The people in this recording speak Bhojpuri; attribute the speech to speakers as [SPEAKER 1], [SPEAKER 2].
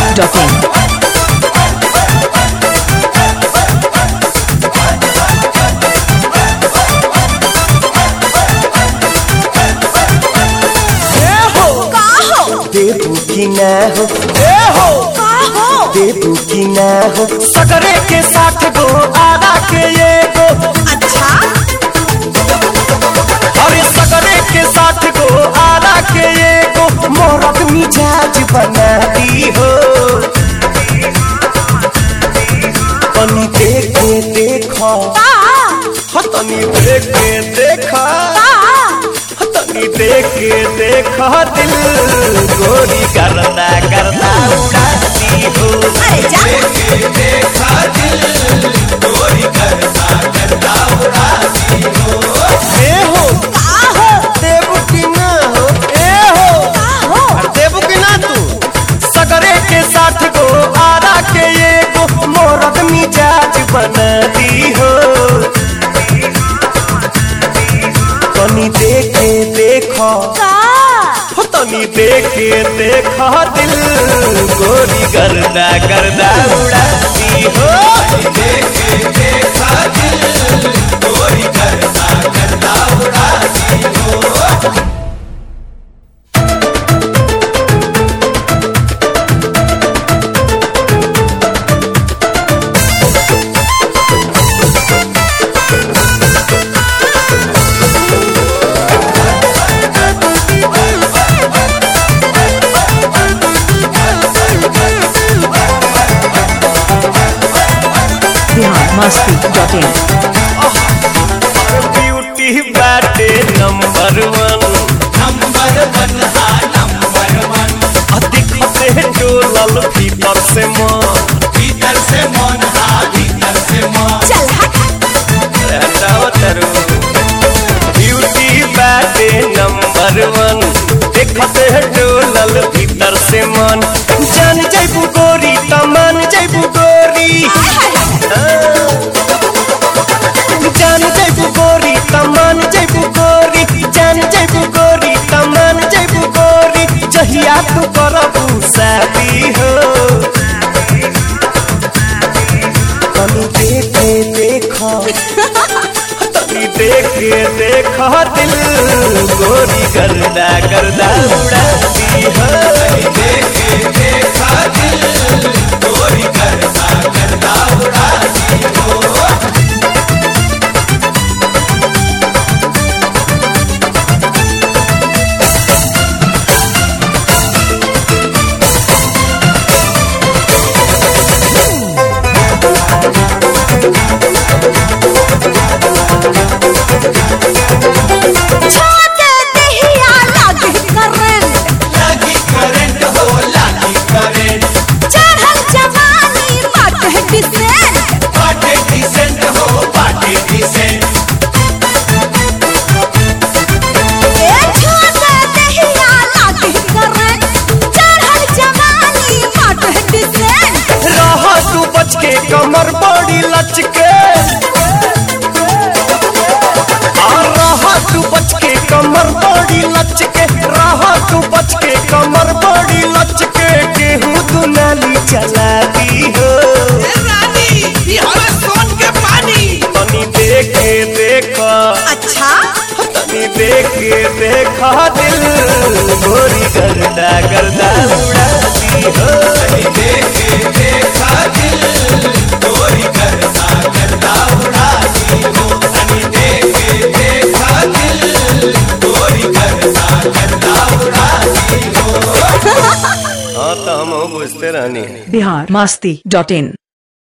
[SPEAKER 1] biharmasti.in
[SPEAKER 2] देबू की ना हो ए हो देबू की ना हो सगरे के साथ गो आरा के ये गो अरे सगरे के साथ गो आरा के ये गो मोरक मिजाज बना दी हो तनी देख के देखो हो तनी देख के देखा हो तनी देख के देखा दिल गोरी करता करता उड़ाती हो ए हो देबू की ना हो ए हो देबू की ना तू सगरे के साथ गो आरा के ये गो मोरक मिजाज बना दी हो तनी देखे देखो हो तनी देखे देखो दिल गोरी गर्दा गर्दा उड़ाती हो
[SPEAKER 1] biharmasti.in
[SPEAKER 2] ब्यूटी बाटे number one number one number one अधिक से डोलल भीतर से मन भीतर से मन भीतर से मन हटाओ तरू ब्यूटी बाटे नंबर वन देखते डोलल भीतर से मन जान जैबू गोरी तमान जैबू गोरी जान जैबू गोरी तमान जैबू गोरी जान जैबू गोरी तमान जैबू गोरी जहिया तू करबू शादी हो तनी देखे देखो तनी देखे देखो दिल गोरी गर्दा गर्दा उड़ाती हो देखे देखा दिल गोरी गर्दा गर्दा उड़ाती हो लागी करंट हो लागी करंट बाटे डिसेंट हो बाटे डिसेंट रह तू बच के कमर बड़ी लचके और रह तू बच के कमर बड़ी लचके रह तू बच के कमर बड़ी लचके गेहूं तू नाली चला दी हो तनी देखे देखा तनी देखे देखा दिल गोरी गर्दा गर्दा उड़ाती हो तनी देखे देखा दिल गोरी गर्दा गर्दा उड़ाती हो तनी देखे देखा दिल गोरी गर्दा गर्दा उड़ाती हो हाँ तो हम बुझते रहनी
[SPEAKER 1] biharmasti.in